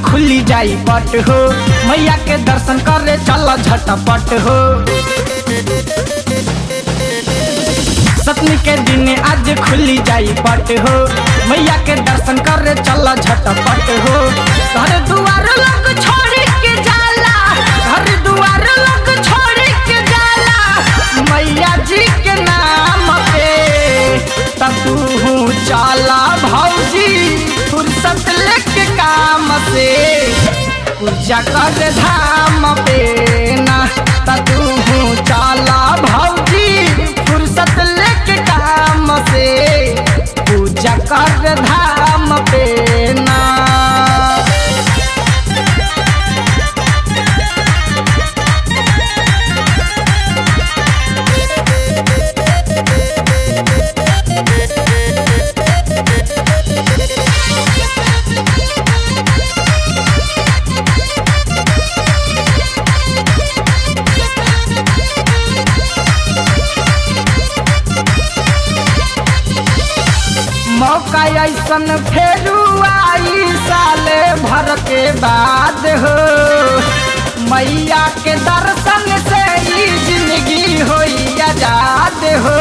खुली जाई पट हो मैया के दर्शन करे चल झटपट हो सतमी के दिन आज खुली जाई पट हो मैया के दर्शन करे चल झटपट हो घर दुआर लोग छोड़ के जाला घर दुआर लोग छोड़ के जाला मैया जी के नाम पे तू चला भौजी फुर्सत लेके काम से पूजा कर धाम पे ना तू चला भौजी फुर्सत लेके काम से पूजा कर धाम पे ना मौका ऐसन फेरू आई साले भर के बाद हो मैया के दर्शन से ही जिंदगी होई आजाद हो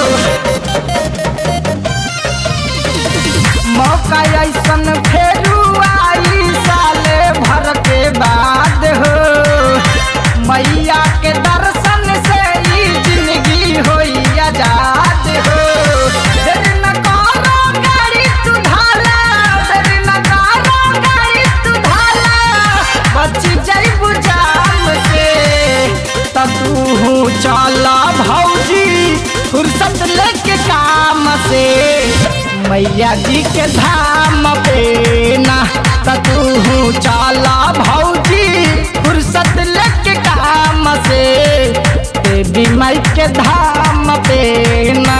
मौका ऐसन फेरू आई साले भर के बाद हो मैया के दर्शन से ही जिंदगी होई आजाद हो देर न करो गाड़ी तू ढाला देर न करो गाड़ी तू ढाला बच जाइबू जाम से त तू चला भौजी फुर्सत लेके काम से मैया जी के धाम पे ना त तू चला भौजी फुर्सत लेके काम से देवी माई के धाम पे ना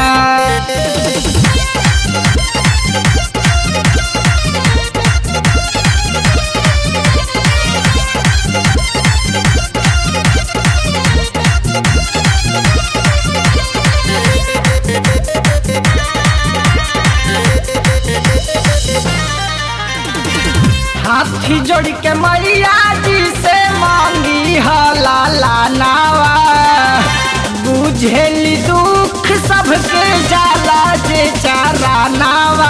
हाथी जोड़ के मैया जी से मांगी हलाला नावा बुझेली दुख सबके जाला जे चारा नावा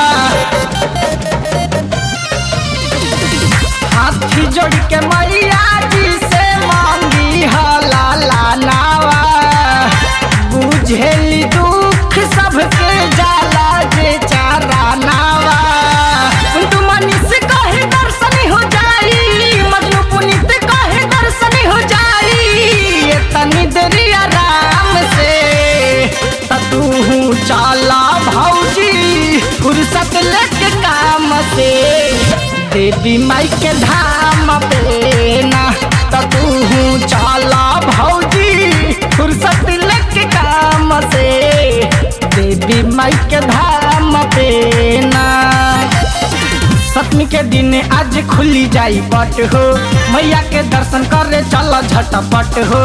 हाथी जोड़ के मैया जी से मांगी हलाला नावा बुझेली दुख सबके जाला जे चारा नावा तू मनीष कहे दर्शन हो जाई मजनू पुनीत कहे दर्शन हो जाई ये तनी देरी आराम से त तू चला भौजी फुर्सत लेके काम से देवी माई के धाम पे ना त तू चला भौजी फुर्सत लेके काम से देवी माई के धाम पे ना सतमी के दिन आज खुली जाई पट हो मैया के दर्शन करे चल झटपट हो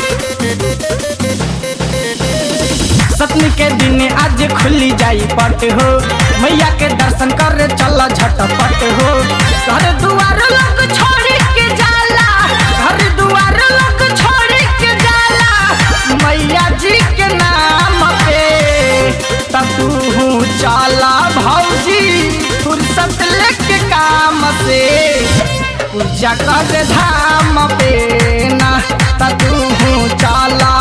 सतमी के दिन आज खुली जाई पट हो मैया के दर्शन करे चल झटपट हो घर दुआर लोग छोड़ के जाला घर दुआर लोग छोड़ के जाला मैया जी के नाम पे तू चला भौजी फुर्सत लेके काम से पूजा कर धाम पे ना तू चला